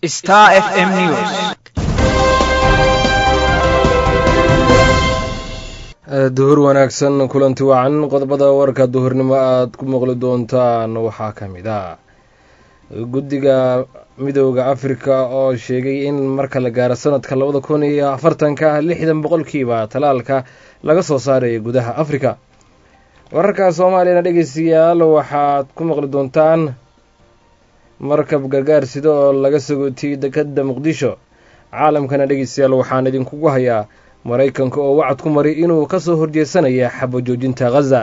Star FM News. duhur wanaagsan kulanti wacan qodobada warka duhurnimo aada ku maqli doontaan waxaa ka mid ah guddiga midooda afrika oo sheegay in marka la gaaro sanadka labada kun iyo afartanka lixdan boqolkiiba talaalka laga soo saaraya gudaha afrika wararka soomaaliyana dhegeystayaal waxaad ku maqli doontaan markab gargaar sida oo laga sagootiyey dekada muqdisho caalamkana dhegeystayaal waxaan idinkugu hayaa maraykanka oo wacad ku maray inuu ka soo horjeesanaya xabo joojinta khaza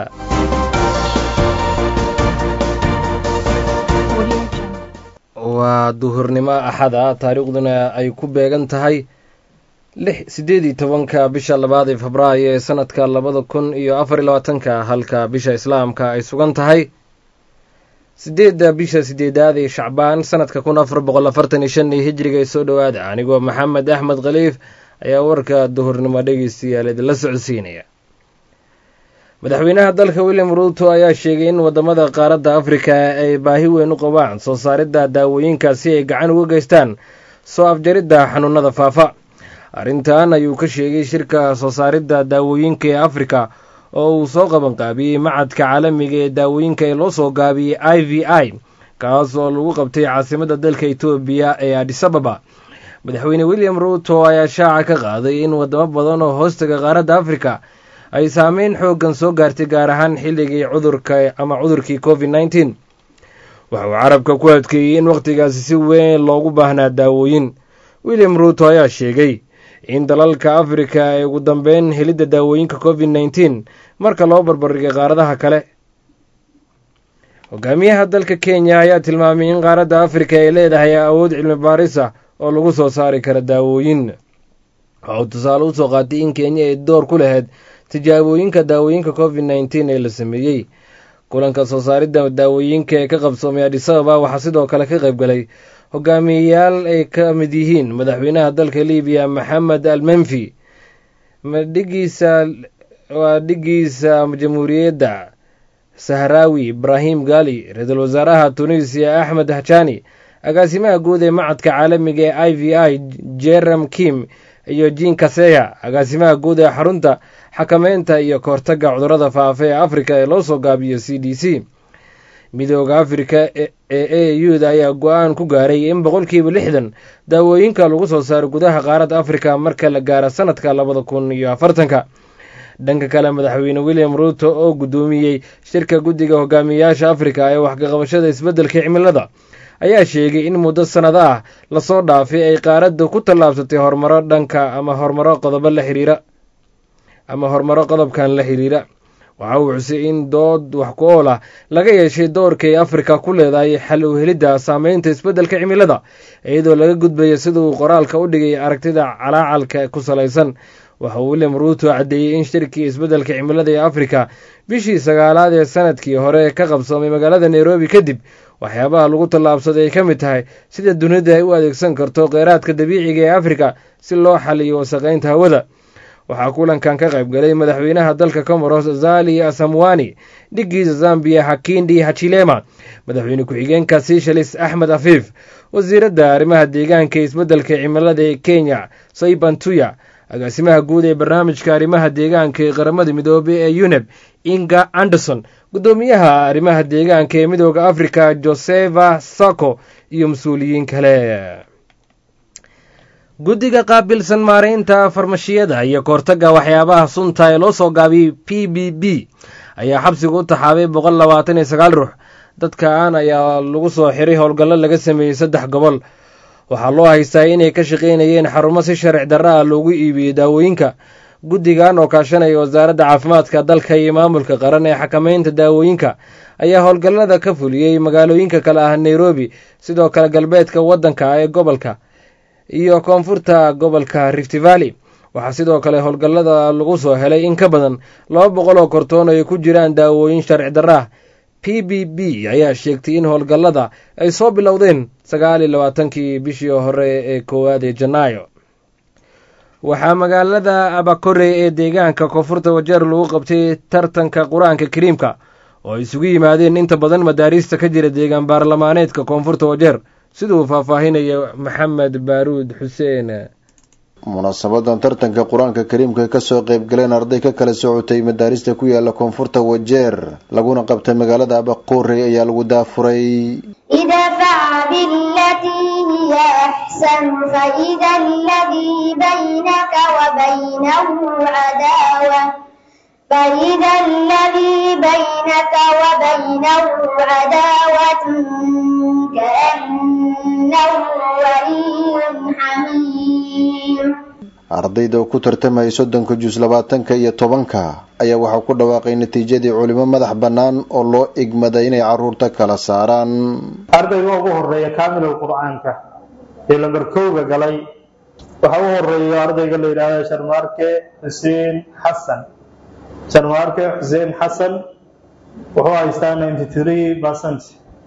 waa duhurnimo axada taariikhduna ay ku beegan tahay lix siddeed iyo tobanka bisha labaad ee febraayo ee sanadka labada kun iyo afar iyo labaatanka halka bisha islaamka ay sugan tahay sideedda bisha sideedaad ee shacbaan sanadka kun afar boqol afartan iyo shan iyo hijriga ee soo dhowaada anigoo maxamed axmed khaliif ayaa warka duhurnimo dhegeystayaal idinla socodsiinaya madaxweynaha dalka william ruuto ayaa sheegay in wadamada qaaradda afrika ay baahi weyn u qabaan soo saaridda daawooyinka si ay gacan uga geystaan soo afjaridda xanuunada faafa arrintan ayuu ka sheegay shirka soo saaridda daawooyinka ee afrika oo uu soo qabanqaabiyey macadka caalamiga ee daawooyinka ee loo soo gaabiyey i v i kaas oo lagu qabtay caasimadda dalka etoobiya ee adisababa madaxweyne william ruuto ayaa shaaca ka qaaday in wadamo badan oo hoostaga qaaradda afrika ay saameyn xooggan soo gaartay gaar ahaan xilligii cudurka ama cudurkii covid nneteen waxa uu carabka ku adkeeyey in wakhtigaasi si weyn loogu baahnaa daawooyin william ruuto ayaa sheegay in dalalka afrika ay ugu dambeyn helidda daawooyinka covid nneteen marka loo barbardhigay qaaradaha kale hogaamiyaha dalka kenya ayaa tilmaamay in qaaradda afrika ay leedahay awood cilmi baaris ah oo lagu soo saari kara daawooyin waxa uu tusaale usoo qaatay in kenya ay door ku lahayd tijaabooyinka daawooyinka covid nneteen ee la sameeyey kulanka soo saaridda daawooyinka ee ka qabsoomay adisababa waxaa sidoo kale ka qayb galay hogaamiyeyaal ay ka mid yihiin madaxweynaha dalka libiya maxamed al menfi dhigiisa waa dhigiisa jamhuuriyadda sahraawi ibraahim gali ra-iisul wasaaraha tunisiya axmed hajani agaasimaha guud ee macadka caalamiga ee i v i jerem kim iyo jin kaseya agaasimaha guud ee xarunta xakameynta iyo kahortagga cudurada faafa ee afrika ee loo soo gaabiyo c d c midooda afrika ee a u da ayaa go-aan ku gaaray in boqolkiiba lixdan daawooyinka lagu soo saaro gudaha qaaradda afrika marka la gaaro sanadka labada kun iyo afartanka dhanka kale madaxweyne william ruuto oo guddoomiyey shirka guddiga hogaamiyayaasha afrika ee waxkaqabashada isbeddelka cimilada ayaa sheegay in muddo sannado ah lasoo dhaafay ay qaaradda ku tallaabsatay horumaro dhanka ama horumaro qodobo la xiriira ama horumaro qodobkan la xiriira waxa uu xusay in dood wax ku ool ah laga yeeshay doorka ay afrika ku leedahay xal u helidda saameynta isbeddelka cimilada iyadoo laga gudbayo sida uu qoraalka u dhigay aragtida calaacalka ku salaysan waxa uu william ruuto caddeeyey in shirkii isbeddelka cimilada ee afrika bishii sagaalaad ee sanadkii hore ka qabsoomay magaalada nairobi kadib waxyaabaha lagu tallaabsaday ay ka mid tahay sida dunida ay u adeegsan karto kheyraadka dabiiciga ee afrika si loo xaliyo wasaqaynta hawada waxaa kulankan ka qayb galay madaxweynaha dalka comoros zali asamwani dhigiisa zambiya hakindi hachilema madaxweyne ku-xigeenka sishalis axmed afiif wasiiradda arrimaha deegaanka ee isbeddelka cimilada ee kenya saybantuya agaasimaha guud ee barnaamijka arrimaha deegaanka ee qaramada midoobey ee uneb inga anderson guddoomiyaha arrimaha deegaanka ee midooda afrika josefa sako iyo mas-uuliyiin kale guddiga qaabilsan maareynta farmashiyada iyo kahortagga waxyaabaha sunta ee loo soo gaabiyey p b b ayaa xabsiga u taxaabay boqol labaatan iyo sagaal ruux dadkan ayaa lagu soo xiray howlgallo laga sameeyey saddex gobol waxaa loo haystaa inay ka shaqaynayeen xarumo si sharci darra ah loogu iibiyey daawooyinka guddigan oo kaashanaya wasaaradda caafimaadka dalka iyo maamulka qaran ee xakameynta daawooyinka ayaa howlgallada ka fuliyey magaalooyinka kale ah nairobi sidoo kale galbeedka waddanka ee gobolka iyo koonfurta gobolka rift valley waxaa sidoo kale howlgallada lagu soo helay in ka badan laba boqol oo kortoon ay ku jiraan daawooyin sharci darra ah p b b ayaa sheegtay in howlgallada ay soo bilowdeen sagaal iyo labaatankii bishii hore ee koowaad ee janaayo waxaa magaalada abakore ee deegaanka koonfurta wajeer lagu qabtay tartanka qur-aanka kariimka oo ay isugu yimaadeen inta badan madaariista ka jira deegaan baarlamaaneedka koonfurta wajeer siduu faahfaahinaya maxamed baaruud xuseen munaasabadan tartanka qur-aanka kariimka kasoo qeybgaleen arday ka kala socotay madaarista ku yaala koonfurta wajeer laguna qabtay magaalada abaqoorey ayaa lagu daafuray idfac bilatii hiya axsan faida aladii baynaka wabaynahu cadaawa فإذا الذي بينك وبينه عداوة كأنه ولي حميم ardayda oo ku tartamayay soddonka jus labaatanka iyo tobanka ayaa waxaa ku dhawaaqay natiijadii culimo madax bannaan oo loo igmaday inay caruurta kala saaraan ardayga ugu horeeya kaamilul qur-aanka ee lambar kowga galay waxaa u horeeya ardayga la yidhaahda sharmaarke xuseen xasan sharmaarke xuseen xasan wuxuu haystaa ninety three percent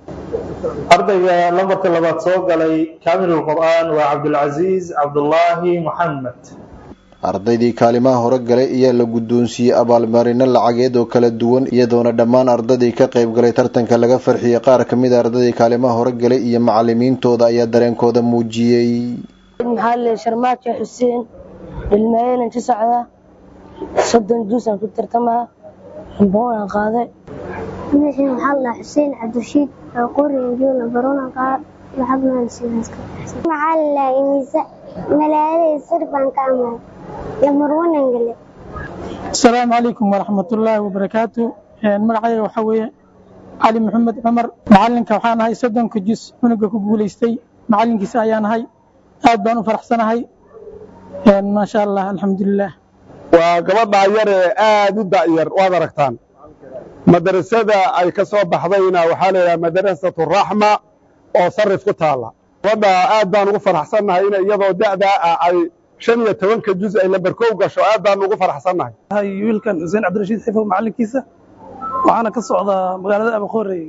ardayga lambarka labaad soo galay kaamilul qur-aan waa cabdulcasiis cabdullaahi moxamed ardaydii kaalimaha hore galay ayaa la guddoonsiiyey abaalmarino lacageed oo kala duwan iyadoona dhammaan ardaydii ka qayb galay tartanka laga farxiyey qaar ka mid a ardaydii kaalimaha hore galay iyo macalimiintooda ayaa dareenkooda muujiyey maxaa le sharmaajo xuseen dhilmeelan ka socda soddon juusaan ku tartamaa ramboonaan qaaday magacii maxaa la xuseen cabdirashiid qorinjoona barona qaar lacag maalsiidaska maxaa la imisa malaalada sir baan ka amay lamarwanan gale asalaamu calaykum waraxmatullaahi wabarakaatu magacayga waxaa weeye cali maxamed cumar macalinka waxaan ahay soddonka jus cunuga ku guulaystay macalinkiisa ayaan ahay aad baan u faraxsanahay maasha allah alxamdulilah waa gabadhaa yar ee aada u da'yar waad aragtaan madrasada ay ka soo baxdayna waxaa la yidhaha madrasatu raxma oo sarif ku taalla gabadha aad baan ugu faraxsannahay in iyadoo da'daa ah ay shan iyo tobanka juz ay lambarkow gasho aad baan ugu faraxsannahay wiilkan xuseen cabdirashiid xifow macalinkiisa waxaana ka socdaa magaalada abaqoorey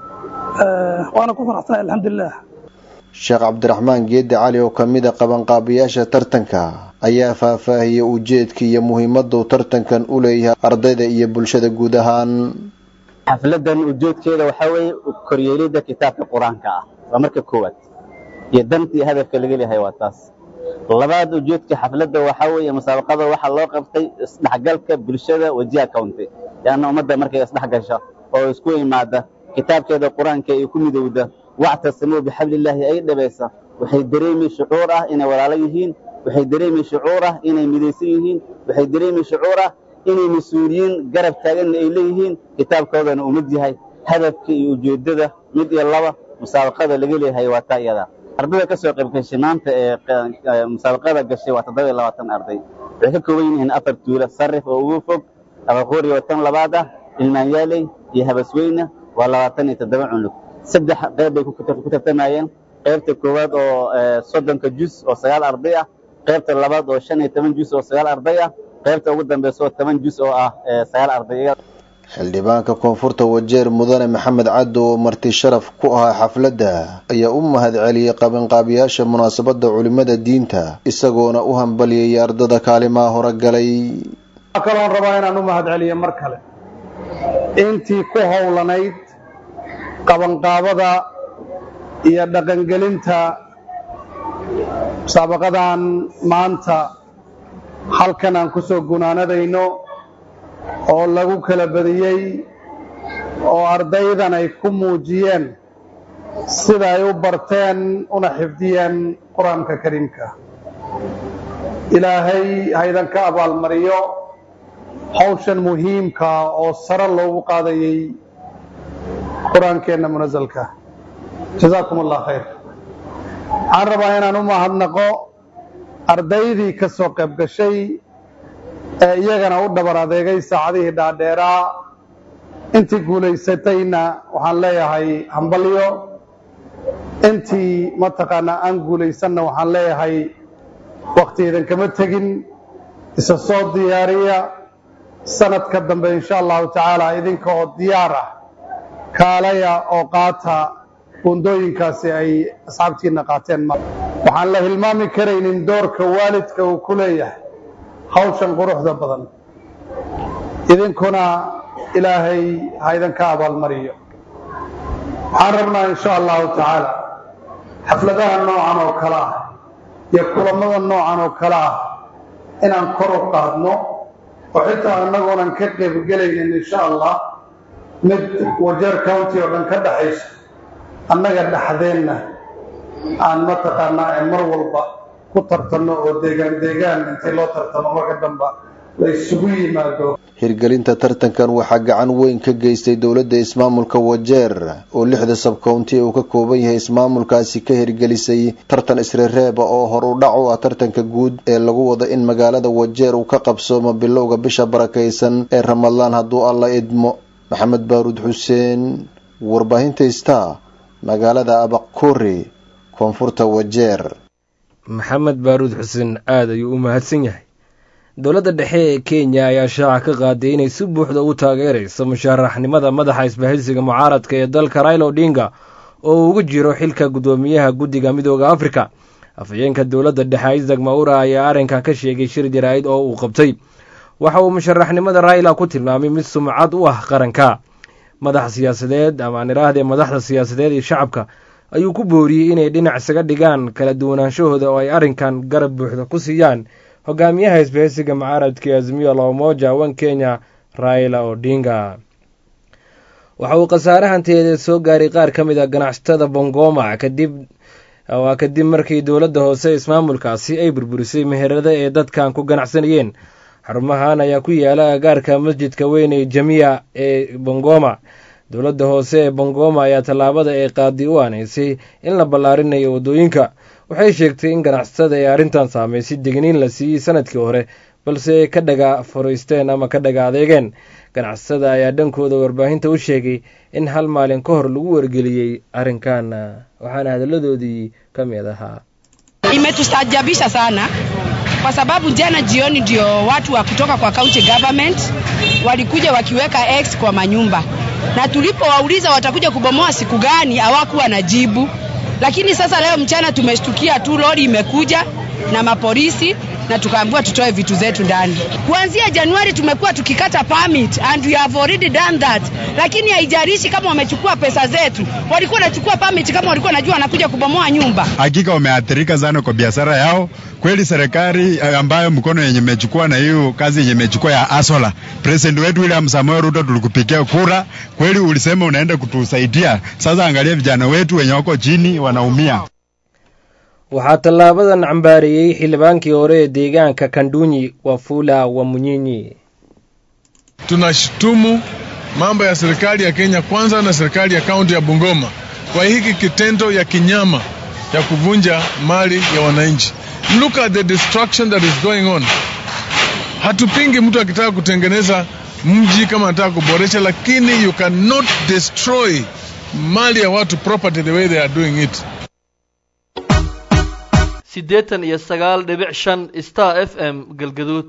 waana ku faraxsanahay alxamdulilah sheekh cabdiraxmaan geeddi cali oo ka mid a qabanqaabiyaasha tartanka ayaa faahfaahiyey ujeedka iyo muhiimaduu tartankan u leeyahay ardayda iyo bulshada guud ahaan xafladan ujeedkeeda waxaa weeye koryeelidda kitaabka qur-aanka ah waa marka koowaad iyo danta iyo hadafka laga leeyahay waa taas labaad ujeedka xafladda waxaa weeye musaabaqada waxaa loo qabtay isdhexgalka bulshada wajiha county yaana ummadda markay isdhexgasha oo isku imaada kitaabkeeda qur-aanka ay ku midowda wactasimuu bixablillaahi ay dhabaysa waxay dareemi shucuur ah inay walaalo yihiin waxay dareemi shucuur ah inay midaysan yihiin waxay dareemi shucuur ah inay mas-uuliyiin garab taaganna ay leeyihiin kitaabkoodana uu mid yahay hadafka iyo ujeeddada mid iyo laba musaabaqada laga leeyahay waa taa iyada ardayda ka soo qayb gashay maanta ee musaabaqada gashay waa toddoba iyo labaatan arday waxay ka kooban yihiin afar tuula sarif oo ugu fog abaqoori oo tan labaad ah ilmaanyaaley iyo habasweyne waa labaatan iyo toddoba cunug saddex qayb bay ku tartamayeen qaybta koowaad oo soddonka jus oo sagaal arday ah qaybta labaad oo shan iyo toban jus oo sagaal arday ah qaybta ugu dambeysa oo toban jus oo ah sagaal arday xildhibaanka koonfurta wajeer mudane maxamed caddo oo marti sharaf ku ahaa xafladda ayaa u mahad celiyey qabanqaabiyaasha munaasabadda culimmada diinta isagoona u hambaliyayay ardada kaalimaha hore galay waxaa kaloon rabaa inaan u mahad celiyo mar kale intii ku howlanayd qabanqaabada iyo dhaqangelinta musaabaqadan maanta halkan aan ku soo gunaanadayno oo lagu kala badiyey oo ardaydan ay ku muujiyeen sida ay u barteen una xifdiyeen qur-aanka kariimka ilaahay haydan ka abaalmariyo hawshan muhiimka oo sare loogu qaadayey qur-aankeenna munasalka jazaakum allah khayr waxaan rabaa inaan u mahadnaqo ardaydii ka soo qayb gashay ee iyagana u dhabar adeegay saacadihii dhaadheeraa intii guulaysatayna waxaan leeyahay hambalyo intii mataqaanaa aan guulaysanna waxaan leeyahay wakhtiidan kama tegin isa soo diyaariya sanadka dambe insha allahu tacaala idinka oo diyaar ah kaalaya oo qaata buundooyinkaasi ay asxaabtiinna qaateen ma waxaan la hilmaami karaynin doorka waalidka uu ku leeyahay hawshan quruxda badan idinkuna ilaahay ha idinka abaalmariyo waxaan rabnaa insha allahu tacaala xafladaha noocan oo kale ah iyo kulamada noocan oo kale ah inaan kor u qaadno oo xitaa annagoonan ka qaybgelaynin insha allah mid wajeer county oo dhan ka dhaxaysa annaga dhexdeenna aan mataqaanaa ee mar walba ku tartanno oo deegaan deegaan intii loo tartamo marka damba la isugu yimaado hirgelinta tartankan waxaa gacan weyn ka geystay dowladda ismaamulka wajeer oo lixda sabkownti uu ka kooban yahay ismaamulkaasi ka hirgelisay tartan isreereeba oo hor u dhac u ah tartanka guud ee lagu wado in magaalada wajeer uu ka qabsoomo bilowga bisha barakaysan ee ramadaan hadduu alla idmo maxamed baaruud xuseen warbaahinta star magaalada abaquri koonfurta wajeer maxamed baaruud xuseen aada ayuu u mahadsan yahay dowladda dhexe ee kenya ayaa shaaca ka qaaday inay si buuxda u taageerayso musharaxnimada madaxa isbahaysiga mucaaradka ee dalka raila odinga oo uu ugu jiro xilka guddoomiyaha guddiga midooda afrika afhayeenka dowladda dhexe isaac maura ayaa arrinkan ka sheegay shir jaraa'id oo uu qabtay waxa uu musharaxnimada raila ku tilmaamay mid sumcad u ah qaranka madax siyaasadeed ama aan idhaahdee madaxda siyaasadeed iyo shacabka ayuu ku booriyey inay dhinac isaga dhigaan kala duwanaanshahooda oo ay arrinkan garab buuxda ku siiyaan hogaamiyaha isbahaysiga mucaaradka azimiyo la umoja wan kenya raila odinga waxa uu khasaare hantiyeed soo gaaray qaar ka mid a ganacsatada bongoma kadib waa kadib markii dowladda hoose ismaamulkaasi ay burburisay meherada ee dadkan ku ganacsanayeen xarumahan ayaa ku yaala agaarka masjidka weyn ee jamiya ee bongoma dowladda hoose ee bongoma ayaa tallaabada ee qaadi u aanaysay in la ballaarinayo waddooyinka waxay sheegtay in ganacsatada ee arrintan saameysay degniin la siiyey sanadkii hore balse ay ka dhaga fariisteen ama ka dhaga adeegeen ganacsatada ayaa dhankooda warbaahinta u sheegay in hal maalin ka hor lagu wargeliyey arrinkan waxaana hadalladoodii ka mid ahaa imetustajabisha sana kwa sababu jana jioni ndio watu wa kutoka kwa county government walikuja wakiweka X kwa manyumba, na tulipowauliza watakuja kubomoa siku gani, hawakuwa na jibu. Lakini sasa leo mchana tumeshtukia tu lori imekuja na mapolisi na tukaambiwa tutoe vitu zetu ndani. Kuanzia Januari tumekuwa tukikata permit and we have already done that, lakini haijalishi kama wamechukua pesa zetu. Walikuwa wanachukua permit kama walikuwa wanajua wanakuja kubomoa nyumba. Hakika wameathirika sana kwa biashara yao. Kweli serikali ambayo mkono yenye imechukua na hiyo kazi yenye imechukua ya Asola, president wetu William Samoei Ruto tulikupigia kura, kweli ulisema unaenda kutusaidia. Sasa angalia vijana wetu wenye wako chini wanaumia. waxaa tallaabadan cambaareeyey xildhibaankii hore ee deegaanka kandunyi wafula wamunyinyi tunashutumu mambo ya serikali ya Kenya kwanza na serikali ya kaunti ya Bungoma kwa hiki kitendo ya kinyama ya kuvunja mali ya wananchi. Look at the destruction that is going on. Hatupingi mtu akitaka kutengeneza mji kama anataka kuboresha, lakini you cannot destroy mali ya watu property the way they are doing it. siddeetan iyo sagaal dhibic shan star f m galgaduud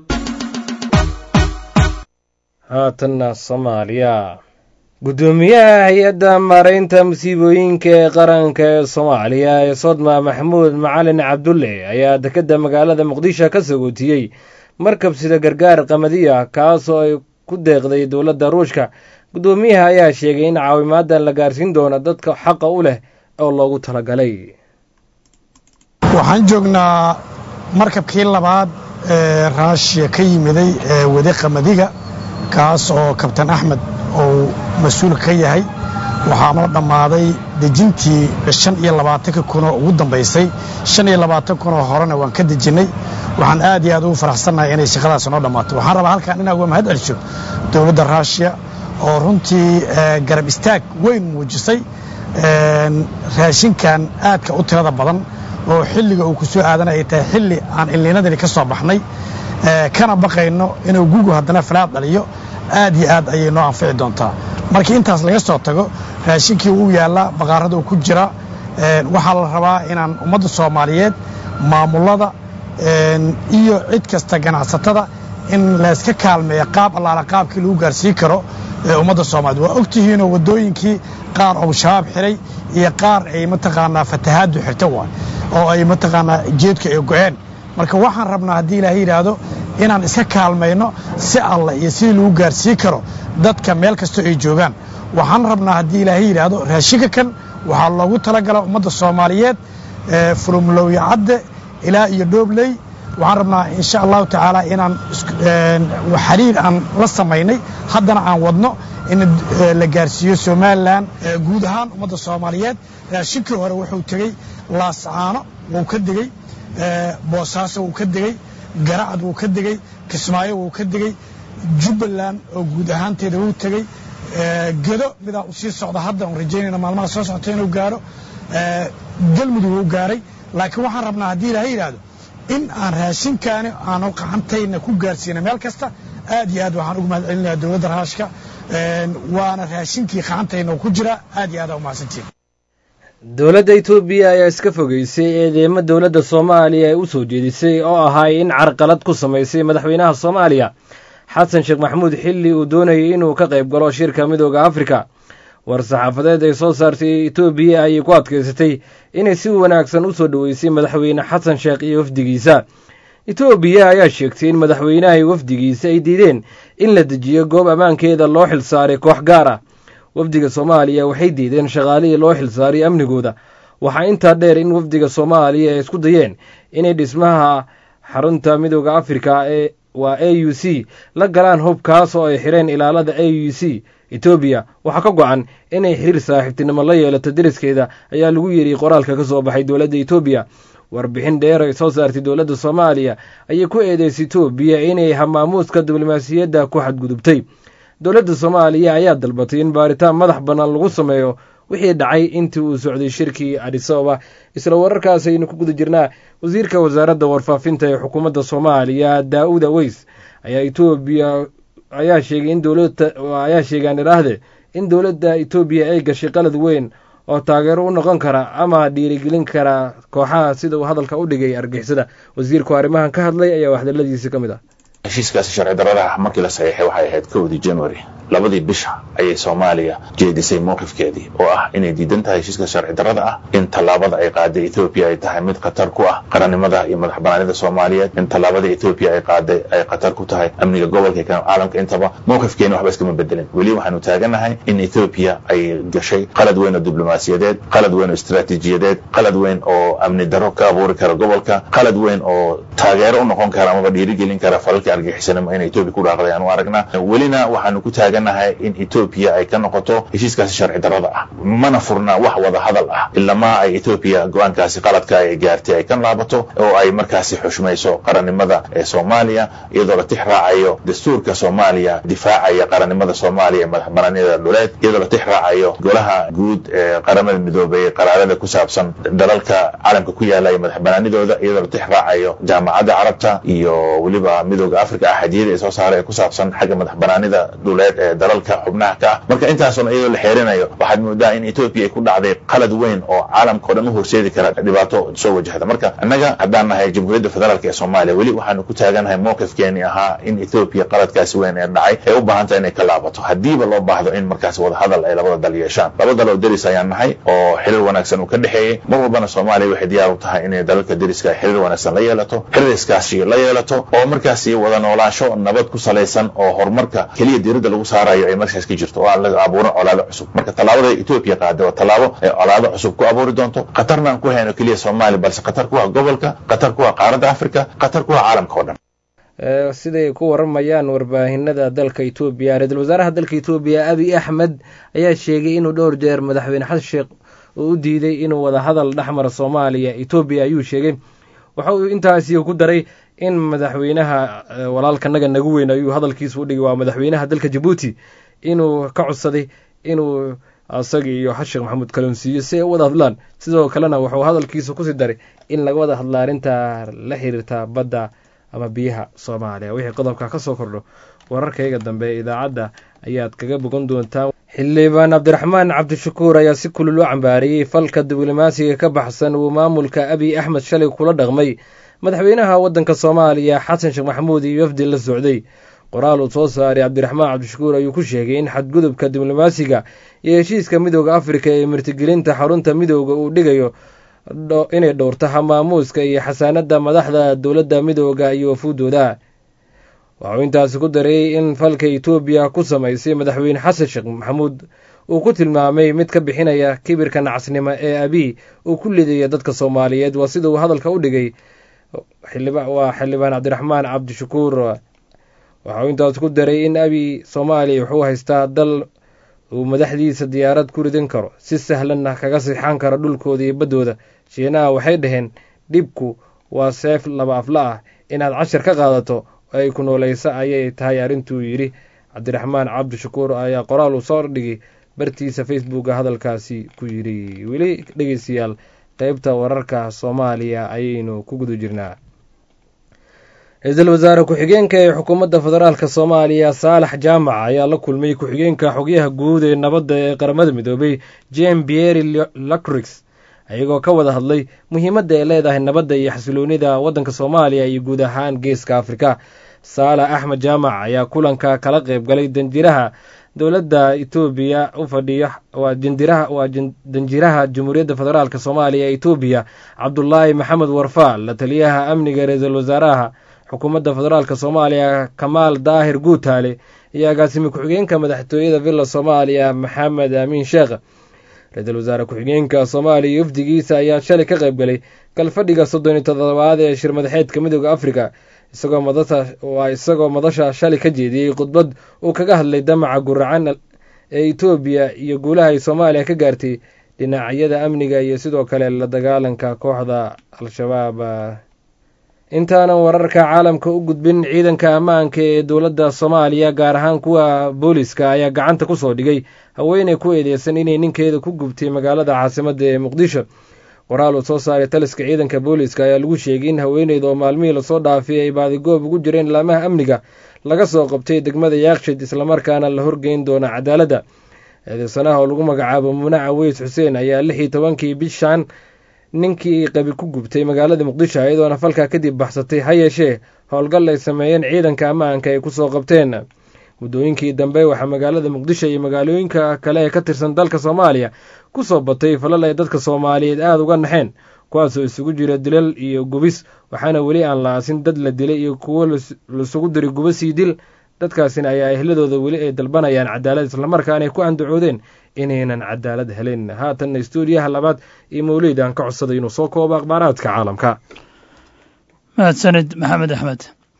haatanna soomaaliya guddoomiyaha hay-adda maaraynta musiibooyinka ee qaranka ee soomaaliya ee sodma maxamuud macalin cabdulle ayaa dekedda magaalada muqdisho ka sagootiyey markab sida gargaar qamadiya kaasoo ay ku deeqday dowladda ruushka guddoomiyaha ayaa sheegay in caawimaadan la gaarsiin doono dadka xaqa u leh oo loogu talagalay waxaan joognaa markabkii labaad ee raashiya ka yimiday ee wade qamadiga kaas oo kabtan axmed uu mas-uulka ka yahay waxaa noo dhammaaday dejintii shan iyo labaatanka kunoo ugu dambaysay shan iyo labaatan kunoo horena waan ka dejinnay waxaan aad iyo aad ugu faraxsannahay inay shaqadaas noo dhammaato waxaan rabaa halkaan inaan uga mahad celsho dowladda raashiya oo runtii garab istaag weyn muujisay raashinkan aadka u tirada badan oo xilliga uu ku soo aadan ay tahay xilli aan ilniinadani ka soo baxnay kana baqayno inuu gugu haddana falaad dhaliyo aad iyo aad ayay noo anfici doontaa markii intaas laga soo tago raashinkii uu yaallaa baqaarada uu ku jira waxaa la rabaa inaan ummadda soomaaliyeed maamullada iyo cid kasta ganacsatada in layska kaalmeeya qaab allaala qaabkii lagu gaarsiin karo ummadda soomaaliyed waa ogtihiinoo waddooyinkii qaar ou shabaab xiray iyo qaar ay mataqaanaa fatahaaddu xirta waay oo ay mataqaanaa jeedku ay go'een marka waxaan rabnaa haddii ilaahay yidhaahdo inaan iska kaalmayno si alla iyo sidii lagu gaarsiin karo dadka meel kastoo ay joogaan waxaan rabnaa haddii ilaahay yidhaahdo raashinka kan waxaa loogu talagala ummadda soomaaliyeed fulumlowya cadde ilaa iyo dhoobley waxaan rabnaa insha allahu tacaala inaan xiriir aan la samaynay haddana aan wadno in la gaarsiiyo somalilan guud ahaan ummadda soomaaliyeed raashinkii hore wuxuu tegey laascaano wuu ka degey boosaaso wuu ka degey garacad wuu ka degey kismaayo wuu ka degey jubbaland oo guud ahaanteeda wuu tegey gedo midaa u sii socda hadda on rajaynayna maalmaha soo socota inuu gaaro galmudug wuu gaaray laakiin waxaan rabnaa haddii ilaha yidhaahdo in aan raashinkaani aanu qacantayna ku gaarsiina meel kasta aad iyo aad waxaan ugu mahad celinayaa dowladda raashka waana raashinkii qacantayna ku jira aad iyo aad aa umahadsantiin dowladda etoobiya ayaa iska fogeysay eedeemo dowladda soomaaliya ay u soo jeedisay oo ahay in carqalad ku samaysay madaxweynaha soomaaliya xasan sheekh maxamuud xilli uu doonayay inuu ka qayb galo shirka midooda afrika war-saxaafadeed ay soo saartay etoobiya ayay ku adkaysatay inay si wanaagsan u soo dhoweysay madaxweyne xasan sheekh iyo wafdigiisa etoobiya ayaa sheegtay in madaxweynaha iyo wafdigiisa ay diideen in la dejiyo goob ammaankeeda loo xilsaaray koox gaar ah wafdiga soomaaliya waxay diideen shaqaalihii loo xilsaaray amnigooda waxaa intaa dheer in wafdiga soomaaliya ay isku dayeen inay dhismaha xarunta midooda afrika ee waa a u c la galaan hubkaas oo ay xireen ilaalada a u c etoobiya waxaa ka go-an inay xiriir saaxiibtinimo la yeelato deriskeeda ayaa lagu yidhi qoraalka ka soo baxay dowladda etoobiya warbixin dheer ay soo saartay dowladda soomaaliya ayay ku eedeysay etoobiya inay hamaamuuska diblomaasiyadda ku xadgudubtay dowladda soomaaliya ayaa dalbatay in baaritaan madax bannaan lagu sameeyo wixii dhacay intii uu socday shirkii adisababa isla wararkaas aynu ku guda jirnaa wasiirka wasaaradda warfaafinta ee xukuumadda soomaaliya daa-uud aweys ayaa etoobiya ayaa sheegay in dowlada ayaa sheegaan idhaahde in dowladda etoobiya ay gashay qalad weyn oo taageero u noqon kara ama dhiirigelin kara kooxaha sida uu hadalka u dhigay argixisada wasiirku arrimahan ka hadlay ayaa waxdaladiisi ka mid ah heshiiskaasi sharci daradaha markii la saxiixay waxay ahayd kowdii january labadii bisha ayay soomaaliya jeedisay mowqifkeedii oo ah inay diidan tahay heshiiska sharci darada ah in tallaabada ay qaaday etoobiya ay tahay mid khatar ku ah qarannimada iyo madax banaanida soomaaliyeed in tallaabada etoobiya ay qaaday ay khatar ku tahay amniga gobolka iyo caalamka intaba mowqifkeeni waxba iskama bedelin weli waxaanu taaganahay in etoobiya ay gashay qalad weyn oo diblomaasiyadeed qalad weyn oo istaraatiijiyadeed qalad weyn oo amni daro ka abuuri kara gobolka qalad weyn oo taageero u noqon kara amaba dhiirigelin kara falalkii argixisanimo in etoobiya ku dhaaqday aanu aragnaa welina waxaanu ku taaganahay in etoobiya ay ka noqoto heshiiskaasi sharci darada ah mana furna wax wada hadal ah ilamaa ay etoobiya go-aankaasi qaladka ay gaartay ay ka laabato oo ay markaasi xushmayso qarannimada ee soomaaliya iyadoo la tix raacayo dastuurka soomaaliya difaacaya qarannimada soomaaliya ee madax banaanida dhuleed iyadoo la tix raacayo golaha guud ee qaramada midoobay qaraarada ku saabsan dalalka caalamka ku yaala iyo madax banaanidooda iyadoo la tix raacayo jaamacadda carabta iyo weliba midooda africa axadiyada ee soo saaray ee ku saabsan xagga madax banaanida dhuleed ee dalalka xubnaha ka ah marka intaasoona iyadoo la xeerinayo waxaad moodaa in etoobiya ay ku dhacday qalad weyn oo caalamka o dhan u horseedi kara dhibaato soo wajahda marka annaga haddaan nahay jamhuuriyadda federaalk ee soomaaliya weli waxaanu ku taaganahay mowqifkeeni ahaa in etoobiya qaladkaasi weyn ee dhacay ay u baahantaha inay ka laabato haddiiba loo baahdo in markaas wadahadal ay labada dal yeeshaan laba dal oo deris ayaan nahay oo xiriir wanaagsan uu ka dhexeeyey mar walbana soomaaliya waxay diyaar u tahay inay dalalka deriska ay xiriir wanaagsan la yeelato xiriiriskaasi la yeelato oo markaasi wada noolaansho nabad ku salaysan oo horumarka keliya diiradda lagu saarayo ay markaas ka jirto oo aan la abuurin colaado cusub marka tallaabada etoobiya qaada waa tallaabo ay colaado cusub ku abuuri doonto khatarna aan ku hayno keliya soomaaliya balse khatar ku ah gobolka khatar ku ah qaaradda africa khatar ku ah caalamka oo dhan siday ku waramayaan warbaahinada dalka etoobiya ra-iisul wasaaraha dalka etoobiya abiy axmed ayaa sheegay inuu dhowr jeer madaxweyne xasan sheekh uu u diiday inuu wada hadal dhexmara soomaaliya etoobiya ayuu sheegay waxa uu intaasi ku daray in madaxweynaha walaalkanaga nagu weyn ayuu hadalkiisa u dhigay waa madaxweynaha dalka jabuuti inuu ka codsaday inuu isaga iyo xasheekh maxamuud kalonsiiyo si ay u wada hadlaan sidoo kalena wuxuu hadalkiisa kusii daray in laga wada hadla arrinta la xiriirta badda ama biyaha soomaaliya wixii qodobka ka soo kordho wararkayga dambe ee idaacadda ayaad kaga bogan doontaan xildhibaan cabdiraxmaan cabdishakuur ayaa si kulul u cambaariyey falka diblomaasiga ka baxsan uu maamulka abiy axmed shalay kula dhaqmay madaxweynaha waddanka soomaaliya xasan sheekh maxamuud iyo wafdi la socday qoraal uu soo saaray cabdiraxmaan cabdishakuur ayuu ku sheegay in xadgudubka diblomaasiga iyo heshiiska midooda afrika ee martigelinta xarunta midooda uu dhigayo inay dhowrto hamaamuuska iyo xasaanada madaxda dowladda midooda iyo wafuudooda waxuu intaasi ku dareeyey in falka etoobiya ku samaysay madaxweyne xasan sheekh maxamuud uu ku tilmaamay mid ka bixinaya kibirka nacasnimo ee abiy uu ku lidaya dadka soomaaliyeed waa sida uu hadalka u dhigay waa xildhibaan cabdiraxmaan cabdishakuur waxauu intaas ku daray in abiy soomaaliya wuxuu haystaa dal uu madaxdiisa diyaarad ku ridan karo si sahlanna kaga sixan karo dhulkooda iyo baddooda shiinaha waxay dhaheen dhibku waa seef laba afla ah inaad cashar ka qaadato oo ay ku noolayso ayay tahay arrintuu yidhi cabdiraxmaan cabdishakuur ayaa qoraal uu soo dhigay bartiisa facebooka hadalkaasi ku yidhi weli dhegeystayaal qeybta wararka soomaaliya ayaynu ku guda jirnaa ra-iisul wasaare ku-xigeenka ee xukuumadda federaalk soomaaliya saalax jaamac ayaa la kulmay ku-xigeenka xogyaha guud ee nabadda ee qaramada midoobay jem bieri lacrix ayagoo ka wada hadlay muhiimadda ay leedahay nabadda iyo xasiloonida waddanka soomaaliya iyo guud ahaan geeska afrika saalax axmed jaamac ayaa kulanka kala qeyb galay danjiraha dowladda etoobiya u fadhiya waa jandiraha waa danjiraha jamhuuriyadda federaalk soomaaliya ee etoobiya cabdulaahi maxamed warfaal la taliyaha amniga ra-iisul wasaaraha xukuumadda federaalk soomaaliya kamaal daahir guutaale iyo agaasimi ku-xigeenka madaxtooyada villa soomaaliya maxamed amiin sheekh ra-iisul wasaare ku-xigeenka soomaaliya iyo wafdigiisa ayaa shalay ka qayb galay galfadhiga soddon iyo toddobaad ee shir madaxeedka midooda afrika isagoo madasha waa isagoo madasha shalay ka jeediyey khudbad uu kaga hadlay damaca guracan ee etoobiya iyo guulaha ay soomaaliya ka gaartay dhinacyada amniga iyo sidoo kale la dagaalanka kooxda al-shabaab intaanan wararka caalamka u gudbin ciidanka ammaanka ee dowladda soomaaliya gaar ahaan kuwa booliska ayaa gacanta ku soo dhigay haweeney ku eedeysan inay ninkeeda ku gubtay magaalada caasimadda ee muqdisho qoraal uu soo saaray taliska ciidanka booliska ayaa lagu sheegay in haweeneyda oo maalmihii lasoo dhaafay ay baadigoob ugu jireen laamaha amniga laga soo qabtay degmada yaakshid islamarkaana la horgeyn doona cadaaladda eedeysanaha oo lagu magacaabo munaca weys xuseen ayaa lix iyo tobankii bishan ninkii qabi ku gubtay magaalada muqdisho iyadoona falkaa kadib baxsatay ha yeeshee howlgal ay sameeyeen ciidanka ammaanka ay kusoo qabteen muddooyinkii dambe waxaa magaalada muqdisho iyo magaalooyinka kale ee ka tirsan dalka soomaaliya kusoo batay falal ay dadka soomaaliyeed aada uga naxeen kuwaasoo isugu jira dilal iyo gubis waxaana weli aan la aasin dad la dilay iyo kuwo laisugu diray gubasii dil dadkaasina ayaa ehladooda weli ay dalbanayaan cadaalad islamarkaana ay ku andacoodeen inaynan cadaalad helin haatanna stuudiyaha labaad iyo mawlid aan ka codsaday inuu soo koobo akhbaaraadka caalamka mahadsanid maxamed axmed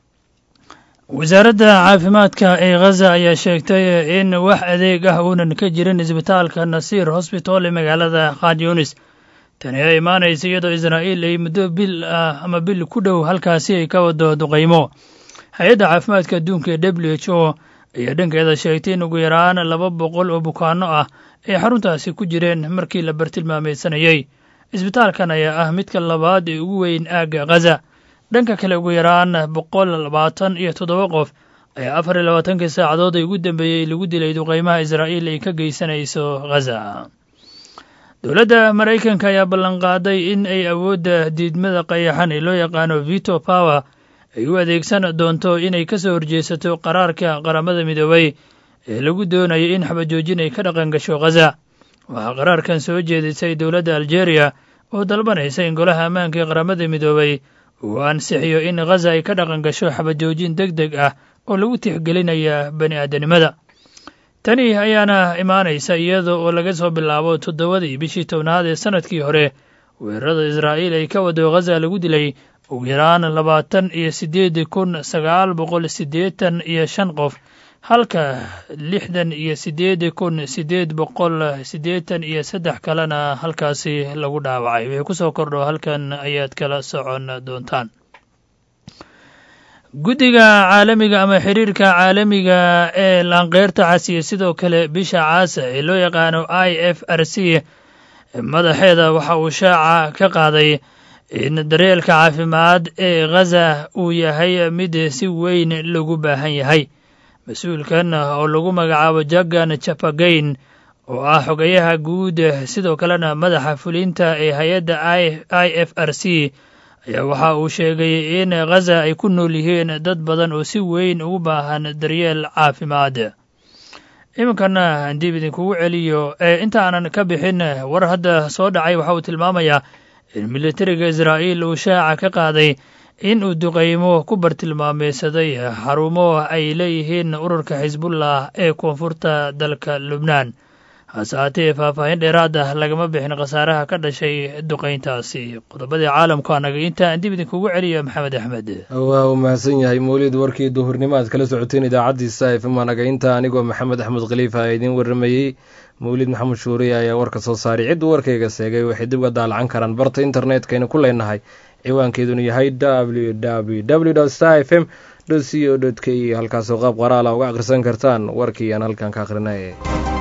wasaaradda caafimaadka ee khaza ayaa sheegtay in wax adeeg ah uunan ka jirin isbitaalka nasiir hosbital ee magaalada khan yunis tani ay imaanaysa iyadoo israa'iil ay muddo bil ah ama bil ku dhow halkaasi ay ka wado duqaymo hay-adda caafimaadka adduunka ee w h o ayaa dhankeeda sheegtay in ugu yaraan laba boqol oo bukaano ah ay xaruntaasi ku jireen markii la bartilmaamaysanayey isbitaalkan ayaa ah midka labaad ee ugu weyn aagga khaza dhanka kale ugu yaraan boqol labaatan iyo toddoba qof ayaa afar iyo labaatankii saacadood ay ugu dambeeyey lagu dilay duqaymaha israa'iil ay ka geysanayso khaza dowladda maraykanka ayaa ballanqaaday in ay awoodda diidmada qayaxan ee loo yaqaano vito power ay u adeegsan doonto inay ka soo horjeesato qaraarka qaramada midoobay ee lagu doonayo in xabajoojin ay ka dhaqan gasho khaza waxaa qaraarkan soo jeedisay dowladda aljeeriya oo dalbanaysa in golaha ammaanka ee qaramada midoobay uu ansixiyo in khaza ay ka dhaqan gasho xabajoojin deg deg ah oo lagu tixgelinaya bani aadanimada tani ayaana imaanaysa iyada oo laga soo bilaabo toddobadii bishii tobnaad ee sannadkii hore weerarada israa'iil ay ka wado khaza lagu dilay ugu yaraan labaatan iyo siddeed kun sagaal boqol siddeetan iyo shan qof halka lixdan iyo siddeed kun siddeed boqol siddeetan iyo saddex kalena halkaasi lagu dhaawacay wixii ku soo kordho halkan ayaad kala socon doontaan guddiga caalamiga ama xiriirka caalamiga ee laanqeyrta casiya sidoo kale bisha caasa ee loo yaqaano i f r c madaxeeda waxa uu shaaca ka qaaday in daryeelka caafimaad ee khaza uu yahay mid si weyn lagu baahan yahay mas-uulkan oo lagu magacaabo jagan japagayn oo ah xogayaha guud sidoo kalena madaxa fulinta ee hay-adda i f r c ayaa waxa uu sheegay in khaza ay ku nool yihiin dad badan oo si weyn ugu baahan daryeel caafimaad iminkana handiib idinkugu celiyo ee inta aanan ka bixin war hadda soo dhacay waxa uu tilmaamayaa in militariga israa'iil uu shaaca ka qaaday in uu duqaymo ku bartilmaameysaday xarumo ay leeyihiin ururka xisbullah ee koonfurta dalka lubnaan hase haatee faahfaahin dheeraad ah lagama bixin khasaaraha ka dhashay duqayntaasi qodobadii caalamku anaga inta aan dib idinkugu celiyo maxamed axmed waa uu mahadsan yahay mawlid warkii duhurnimo aad kala socoteen idaacaddiisa fm anaga inta anigoo maxamed axmed khaliifa a idiin warramayey mawlid maxamed shuuriye ayaa warka soo saaray cidduu warkayga seegay waxay dib uga daalacan karaan barta internetkaynu ku leenahay ciwaankeeduna yahay w w w star f m c o k halkaasoo qaab qoraala uga akhrisan kartaan warkii aan halkan ka akhrinay